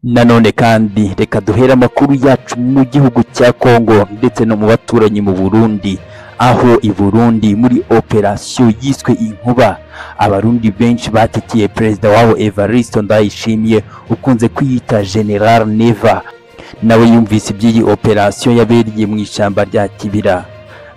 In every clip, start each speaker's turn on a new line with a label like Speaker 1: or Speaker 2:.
Speaker 1: Nanone kandi reka duhere amakuru yacu mu gihugu cya Congo ndetse no mu baturanyi mu Burundi aho i Burundi muri operasiyo yiswe inkuba abarundi benshi batekeye perezida wabo Evariste Ndayishimiye ukunze kwiyita General Neva nawe yumvise iby'iyi operasiyo yabereye mu ishyamba rya Kibira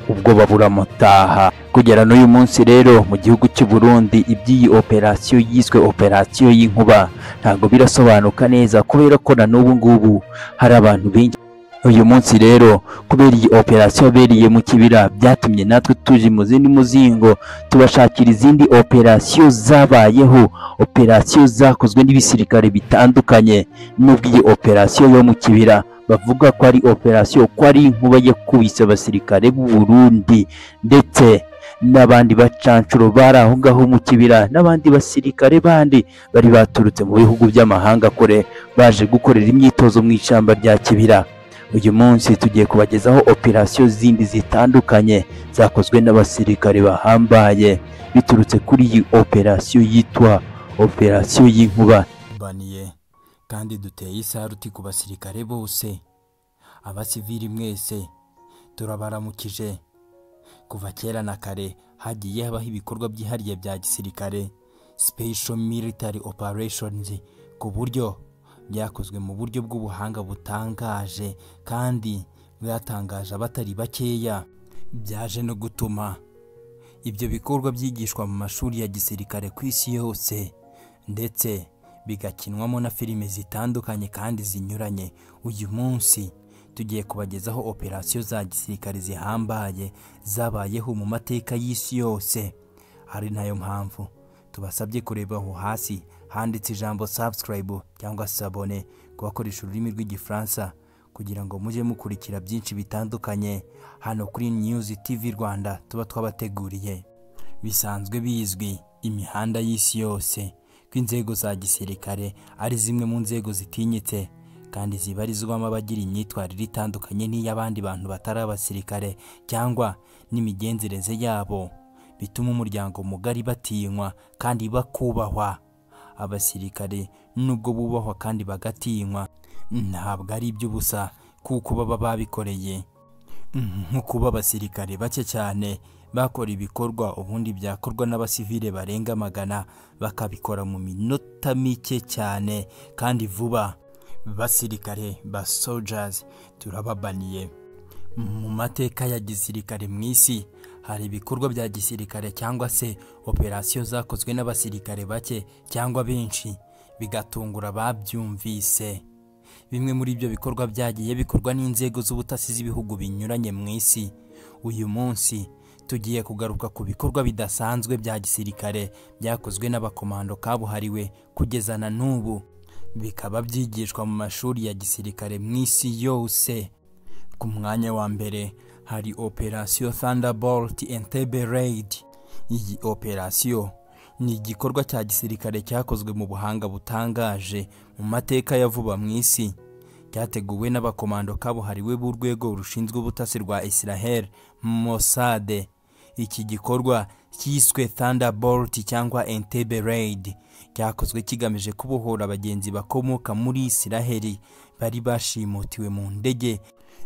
Speaker 1: ubwo baburamutaha kugera n'uyu munsi rero mu gihugu cy'u Burundi iby'iyi operasiyo yiswe operasiyo y'inkuba ntabwo birasobanuka neza kubera ko na n'ubu ngubu hari abantu benshi uyu munsi rero kubera iyi operasiyo yabereye mu kibira byatumye natwe tuje mu zindi muzingo tubashakira izindi operasiyo zabayeho operasiyo zakozwe n'ibisirikare bitandukanye n'ubwo iyi operasiyo yo mu kibira bavuga ko ari operasiyo ko ari inkuba yakubise abasirikare b'u Burundi ndetse n'abandi bacancuro bari aho ngaho mu kibira n'abandi basirikare bandi bari baturutse mu bihugu by'amahanga kure baje gukorera imyitozo mu ishyamba rya kibira uyu munsi tugiye kubagezaho operasiyo zindi zitandukanye zakozwe n'abasirikare bahambaye biturutse kuri iyi operasiyo yitwa operasiyo y'inkuba
Speaker 2: baniye kandi duteye isaruti ku basirikare bose abasivili mwese turabaramukije kuva kera na kare hagiye habaho ibikorwa byihariye bya gisirikare special military operations ku buryo byakozwe mu buryo bw'ubuhanga butangaje kandi bwatangaje abatari bakeya byaje no gutuma ibyo bikorwa byigishwa mu mashuri ya gisirikare ku isi yose ndetse bigakinwamo na filime zitandukanye kandi zinyuranye uyu munsi tugiye kubagezaho operasiyo za gisirikare zihambaye zabayeho mu mateka y'isi yose ari nayo mpamvu tubasabye kureba aho hasi handitse ijambo subscribe cyangwa se abone ku bakoresha ururimi rw'igifaransa kugira ngo mujye mukurikira byinshi bitandukanye hano kuri news tv rwanda tuba twabateguriye bisanzwe bizwi imihanda y'isi yose ko inzego za gisirikare ari zimwe mu nzego zitinyitse kandi zibarizwamo abagira imyitwarire itandukanye n'iy'abandi bantu batari abasirikare cyangwa n'imigenzereze yabo bituma umuryango mugari batinywa kandi bakubahwa abasirikare nubwo bubahwa kandi bagatinywa ntabwo ari iby'ubusa kuko baba babikoreye nko kuba abasirikare bake cyane bakora ibikorwa ubundi byakorwa n'abasivile barenga magana bakabikora mu minota mike cyane kandi vuba basirikare ba soldiers turababaniye mu mateka ya gisirikare mu isi hari ibikorwa bya gisirikare cyangwa se operasiyo zakozwe n'abasirikare bake cyangwa benshi bigatungura ababyumvise bimwe muri ibyo bikorwa byagiye bikorwa n'inzego z'ubutasi z'ibihugu binyuranye mu isi uyu munsi tugiye kugaruka ku bikorwa bidasanzwe bya gisirikare byakozwe n'abakomando kabuhariwe kugeza na n'ubu bikaba byigishwa mu mashuri ya gisirikare mu isi yose ku mwanya wa mbere hari operasiyo Thunderbolt Entebbe Raid iyi operasiyo ni igikorwa cya gisirikare cyakozwe mu buhanga butangaje mu mateka ya vuba mu isi cyateguwe n'abakomando kabuhariwe b'urwego rushinzwe ubutasi rwa Israel Mossad iki gikorwa cyiswe Thunderbolt cyangwa Entebbe Raid cyakozwe kigamije kubohora abagenzi bakomoka muri Israel bari bashimutiwe mu ndege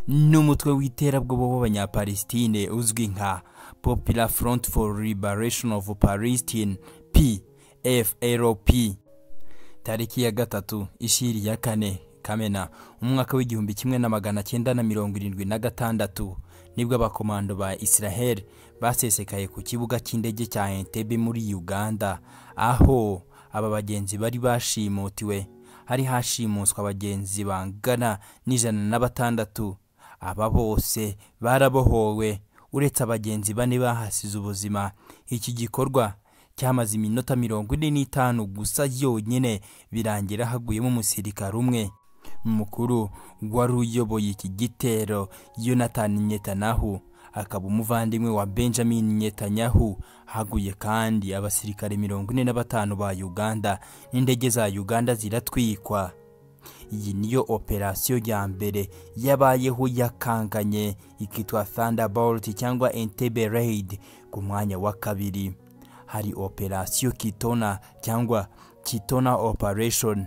Speaker 2: n'umutwe w'iterabwoba w'abanyapalestine uzwi nka Popular Front for Liberation of Palestine PFLP tariki ya gatatu ishiri ya kane Kamena umwaka w'igihumbi kimwe na magana cyenda na mirongo irindwi na gatandatu nibwo abakomando ba Israel basesekaye ku kibuga cy'indege cya Entebbe muri Uganda aho aba bagenzi bari bashimutiwe hari hashimuswa abagenzi bangana n'ijana na batandatu aba bose barabohowe uretse abagenzi bane bahasize ubuzima iki gikorwa cyamaze iminota mirongo ine n'itanu gusa yonyine birangira haguyemo umusirikare umwe mukuru wari uyoboye iki gitero Yonathan Netanyahu akaba umuvandimwe wa Benjamin Netanyahu haguye kandi abasirikare mirongo ine na batanu ba Uganda n'indege za Uganda ziratwikwa iyi niyo operasiyo ya mbere yabayeho yakanganye ikitwa Thunderbolt cyangwa Entebbe Raid ku mwanya wa kabiri hari operasiyo Kitona cyangwa Kitona Operation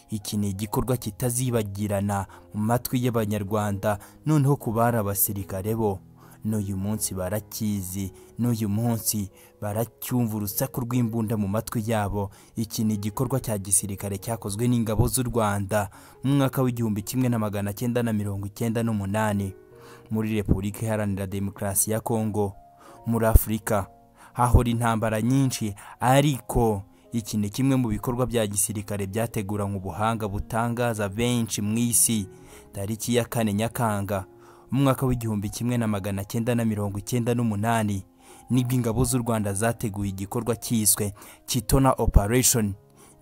Speaker 2: iki ni igikorwa kitazibagirana mu matwi y'abanyarwanda noneho ku bari abasirikare bo n'uyu munsi barakizi n'uyu munsi baracyumva urusaku rw'imbunda mu matwi yabo iki ni igikorwa cya gisirikare cyakozwe n'ingabo z'u rwanda mu mwaka w'igihumbi kimwe na magana cyenda na mirongo icyenda n'umunani muri repubulika iharanira demokarasi ya kongo muri afurika hahora intambara nyinshi ariko iki ni kimwe mu bikorwa bya gisirikare byateguranywe ubuhanga butangaza benshi mu isi tariki ya kane nyakanga mu mwaka w'igihumbi kimwe na magana cyenda na mirongo icyenda n'umunani nibwo ingabo z'u rwanda zateguye igikorwa cyiswe kitona operation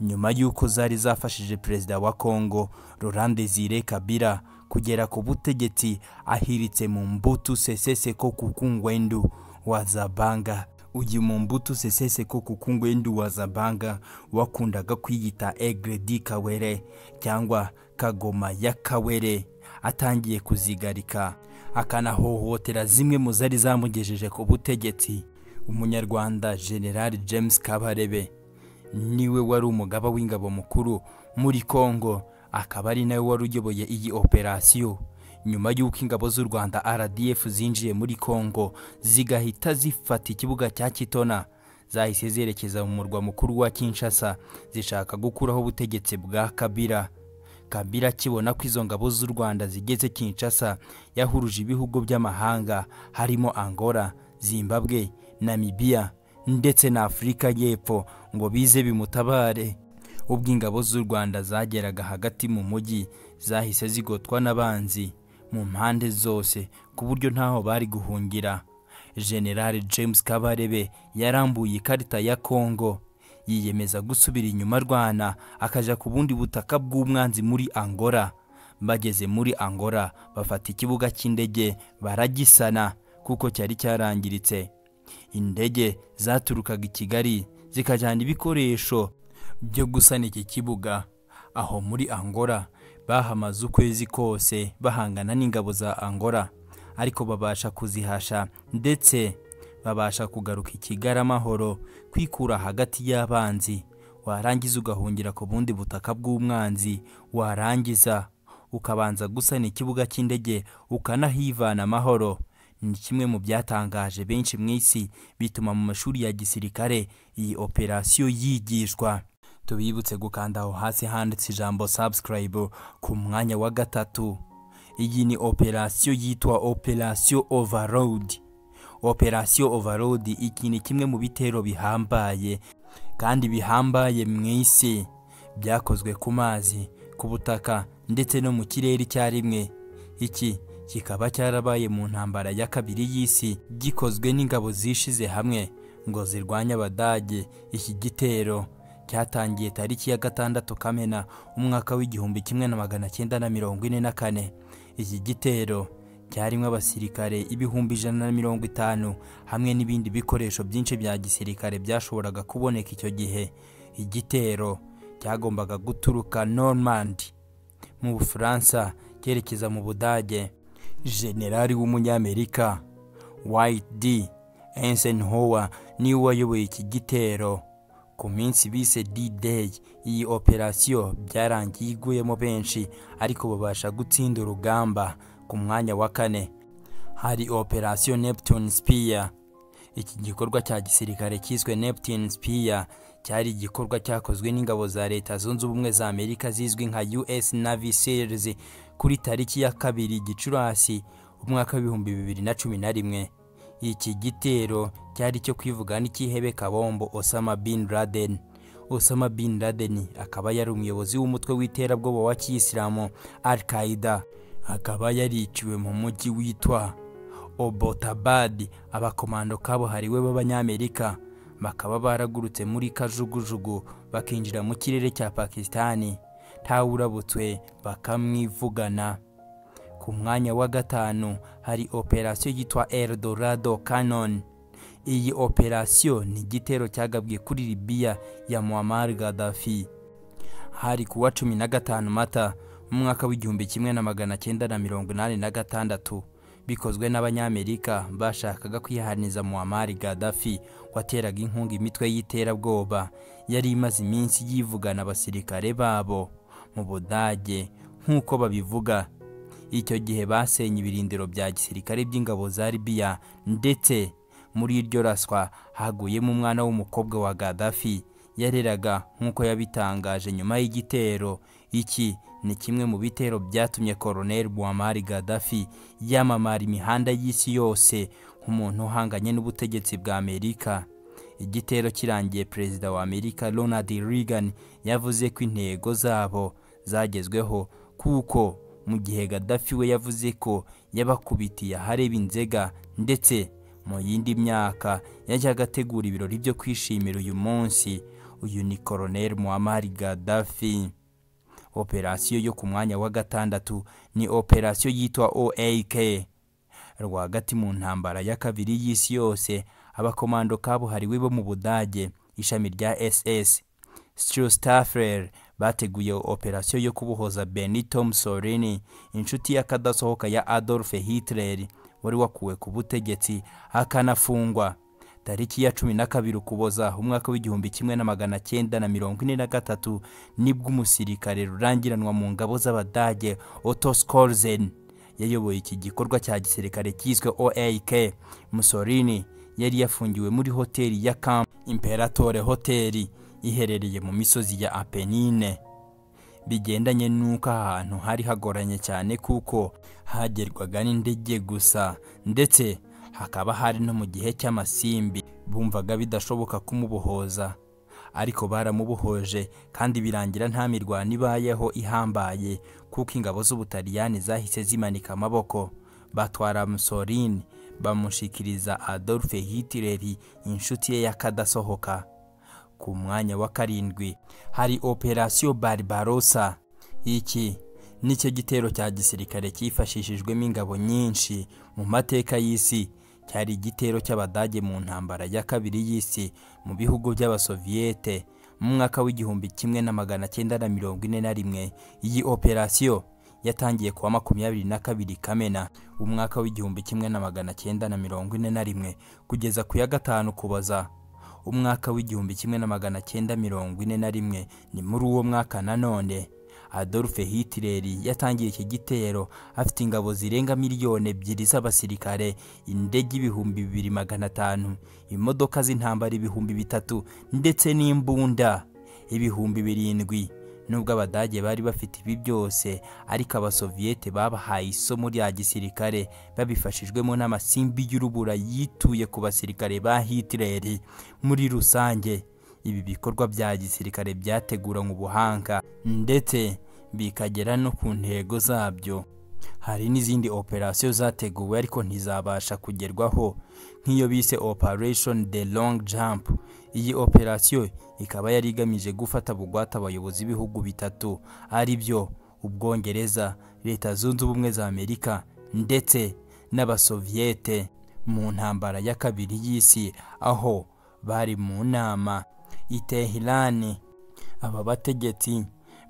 Speaker 2: nyuma y'uko zari zafashije perezida wa kongo laurent desire kabila kugera ku butegetsi ahiritse mu mbutu seseseko kukungwendu wa zabanga uyu mumbutu seseseko kuko ngwendu wa zabanga wakundaga kwiyita egredi kawere cyangwa kagoma ya kawere atangiye kuzigarika akanahohotera zimwe mu zari zamugejeje ku butegetsi umunyarwanda general james kabarebe niwe wari umugaba w'ingabo mukuru muri congo akaba ari nawe wari uyoboye iyi operasiyo nyuma y'uko ingabo z'u rwanda rdf zinjiye muri congo zigahita zifata ikibuga cya kitona zahise zerekeza mu murwa mukuru wa kinshasa zishaka gukuraho ubutegetsi bwa kabira kabira akibona ko izo ngabo z'u rwanda zigeze kinshasa yahuruje ibihugu by'amahanga harimo angola zimbabwe namibiya ndetse na afurika y'epfo ngo bize bimutabare ubwo ingabo z'u rwanda zageraga hagati mu mujyi zahise zigotwa n'abanzi mu mpande zose ku buryo ntaho bari guhungira generale james kabarebe yarambuye ikarita ya kongo yiyemeza gusubira inyuma arwana akajya ku bundi butaka bw'umwanzi muri angola bageze muri angola bafata ikibuga cy'indege baragisana kuko cyari cyarangiritse indege zaturukaga i kigali zikajyana ibikoresho byo gusana iki kibuga aho muri angola bahamaze ukwezi kose bahangana n'ingabo za angola ariko babasha kuzihasha ndetse babasha kugaruka i kigali amahoro kwikura hagati y'abanzi warangiza ugahungira ku bundi butaka bw'umwanzi warangiza ukabanza gusana ikibuga cy'indege ukanahivana amahoro ni kimwe mu byatangaje benshi mu isi bituma mu mashuri ya gisirikare iyi operasiyo yigishwa tubibutse gukanda aho hasi handitse ijambo subscribe ku mwanya wa gatatu iyi ni operasiyo yitwa operasiyo overload operasiyo overload iki ni kimwe mu bitero bihambaye kandi bihambaye mu isi byakozwe ku mazi ku butaka ndetse no mu kirere icyarimwe iki kikaba cyarabaye mu ntambara ya kabiri y'isi gikozwe n'ingabo zishize hamwe ngo zirwanye abadage iki gitero cyatangiye tariki ya gatandatu kamena umwaka w'igihumbi kimwe na magana cyenda na mirongo ine na kane iki gitero cyarimo abasirikare ibihumbi ijana na mirongo itanu hamwe n'ibindi bikoresho byinshi bya gisirikare byashoboraga kuboneka icyo gihe igitero cyagombaga guturuka normandi mu bufaransa cyerekeza mu budage generali w'umunyamerika white d ensenhower niwe wayoboye iki gitero ku minsi bise D-Day iyi operasiyo byarangiye iguyemo benshi ariko babasha gutsinda urugamba ku mwanya wa kane hari operasiyo Neptune Spear iki gikorwa cya gisirikare cyiswe Neptune Spear cyari igikorwa cyakozwe n'ingabo za leta zunze ubumwe za Amerika zizwi nka US Navy Seals kuri tariki ya kabiri Gicurasi umwaka w'ibihumbi bibiri na cumi na rimwe iki gitero cyari cyo kwivuga n'ikihebe kabombo Osama bin Laden Osama bin Laden akaba yari umuyobozi w'umutwe w'iterabwoba wa kiyisilamu Al Qaeda akaba yariciwe mu mujyi witwa Obotabad abakomando kabuhariwe b'abanyamerika bakaba baragurutse muri kajugujugu bakinjira mu kirere cya Pakistani ntawurabutswe bakamwivugana ku mwanya wa gatanu hari operasiyo yitwa Eldorado Cannon iyi operasiyo ni igitero cyagabwe kuri Libya ya Muammar Gaddafi hari kuwa cumi na gatanu mata mu mwaka w'igihumbi kimwe na magana cyenda na mirongo inani na gatandatu bikozwe n'abanyamerika bashakaga kwihaniza Muammar Gaddafi wateraga inkunga imitwe y'iterabwoba yari imaze iminsi yivugana abasirikare babo mu budage nk'uko babivuga icyo gihe basenye ibirindiro bya gisirikare by'ingabo za libiya ndetse muri iryo raswa haguyemo umwana w'umukobwa wa gaddafi yareraga nk'uko yabitangaje nyuma y'igitero iki ni kimwe mu bitero byatumye koroneli buwamari gaddafi yamamara imihanda y'isi yose nk'umuntu uhanganye n'ubutegetsi bwa amerika igitero kirangiye perezida wa amerika ronald reagan yavuze ko intego zabo zagezweho kuko mu gihe gaddafi we yavuze ko yabakubitiye ahareba inzega ndetse mu yindi myaka yajyaga ategura ibirori byo kwishimira uyu munsi uyu ni koroneli muammar gaddafi operasiyo yo ku mwanya wa gatandatu ni operasiyo yitwa oak rwagati mu ntambara ya kabiri y'isi yose abakomando kabuhariwe bo mu budage ishami rya ss Staffer bateguye operasiyo yo kubohoza benito mussolini inshuti y'akadasohoka ya adolf hitler wari wakuwe ku butegetsi akanafungwa tariki ya cumi na kabiri ukuboza umwaka w'igihumbi kimwe na magana cyenda na mirongo ine na gatatu nibwo umusirikare rurangiranwa mu ngabo z'abadage otto skolzen yayoboye iki gikorwa cya gisirikare cyiswe oak musolini yari yafungiwe muri hoteli ya camp imperatore hoteli iherereye mu misozi ya apenine bigendanye n'uko ahantu hari hagoranye cyane kuko hagerwaga n'indege gusa ndetse hakaba hari no mu gihe cy'amasimbi bumvaga bidashoboka kumubohoza ariko baramubohoje kandi birangira nta mirwano ibayeho ihambaye kuko ingabo z'ubutaliyani zahise zimanika amaboko batwara musolini bamushikiriza adolphe hitler inshuti ye y'akadasohoka ku mwanya wa karindwi hari operasiyo barbarosa iki nicyo gitero cya gisirikare cyifashishijwemo ingabo nyinshi mu mateka y'isi cyari igitero cy'abadage mu ntambara ya kabiri y'isi mu bihugu by'abasoviyete mu mwaka w'igihumbi kimwe na magana cyenda na mirongo ine na rimwe iyi operasiyo yatangiye kuwa makumyabiri na kabiri kamena umwaka w'igihumbi kimwe na magana cyenda na mirongo ine na rimwe kugeza ku ya gatanu kuboza umwaka w'igihumbi kimwe na magana cyenda mirongo ine na rimwe ni muri uwo mwaka nanone adolphe hitler yatangiye iki gitero afite ingabo zirenga miliyoni ebyiri z'abasirikare indege ibihumbi bibiri magana atanu imodoka z'intambara ibihumbi bitatu ndetse n'imbunda ibihumbi birindwi nubwo abadage bari bafite ibi byose ariko abasoviyete babahaye isomo rya gisirikare babifashijwemo n'amasimbi y'urubura yituye ku basirikare ba hitler muri rusange ibi bikorwa bya gisirikare byateguranywe ubuhanga ndetse bikagera no ku ntego zabyo hari n'izindi operasiyo zateguwe ariko ntizabasha kugerwaho nk'iyo bise operation the long jump iyi operasiyo ikaba yari igamije gufata bugwate abayobozi b'ibihugu bitatu ari byo ubwongereza leta zunze ubumwe za amerika ndetse n'abasoviyete mu ntambara ya kabiri y'isi aho bari mu nama i Tehirani aba bategetsi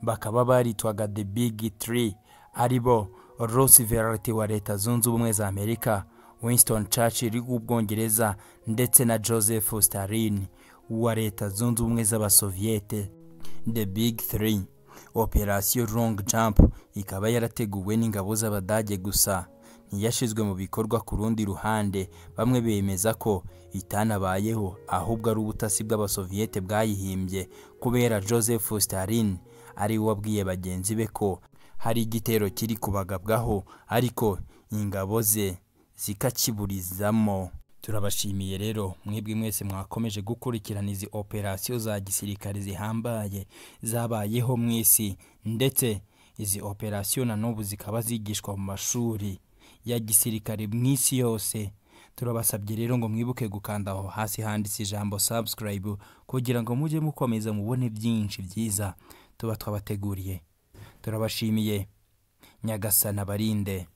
Speaker 2: bakaba baritwaga the big three ari bo roosevelt wa leta zunze ubumwe za amerika winston churchill w'ubwongereza ndetse na joseph stalin wa leta zunze ubumwe z'abasoviyete the big three operasiyo long jump ikaba yarateguwe n'ingabo z'abadage gusa ntiyashyizwe mu bikorwa ku rundi ruhande bamwe bemeza ko itanabayeho ahubwo ari ubutasi bw'abasoviyete bwayihimbye kubera joseph stalin ari we wabwiye bagenzi be ko hari igitero kiri kubagabwaho ariko ingabo ze zikakiburizamo turabashimiye rero mwebwe mwese mwakomeje gukurikirana izi operasiyo za gisirikare zihambaye zabayeho mu isi ndetse izi operasiyo na n'ubu zikaba zigishwa mu mashuri ya gisirikare mu isi yose turabasabye rero ngo mwibuke gukanda aho hasi handitse ijambo subscribe kugira ngo mujye mukomeza mubone byinshi byiza tuba twabateguriye turabashimiye nyagasana barinde